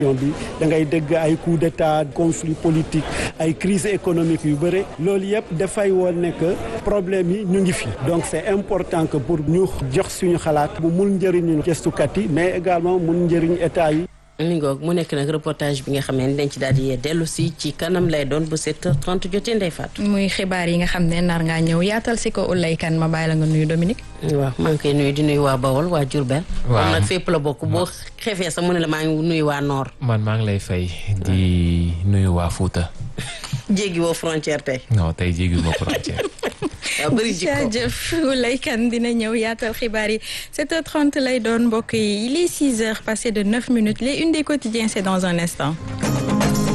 bi da ngay dégg ay coup d'état conflit politique ay crise économique yu bëre loolu yëpp dafay woon ne que problème yi ñu ngi fi donc c'est important que pour ñu jox suñu xalaat mu mun njëriñu gëstukat yi mais également mun njëriñ état yi mi ngoog mu nekk nag reportage bi nga xam ne dañ ci daal di dellu si ci kanam lay doon bu 7h30 jotee Ndeye Fatou. muy xibaar yi nga xam ne nar ngaa ñëw yaatal si ko Oulaye Kane ma bàyyi la nga nuyu Dominique. waaw maa ngi koy nuyu di nuyu waa Bawol waa Diourbel. waaw moom nag fépp la bokk boo xefee sax mu ne la maa ngi nuyu waa Nord. man maa ngi lay fay di nuyu waa Fouta. jéggi woo frontière tey. non tey jéggi ma frontière. waaw bëri jikko jaajëf Oulaye Kane dina ñëw yaatal xibaar yi 7h30 lay doon mbokk yi il est 6h passé de 9 minutes les une des quotidiens c'est dans un instant.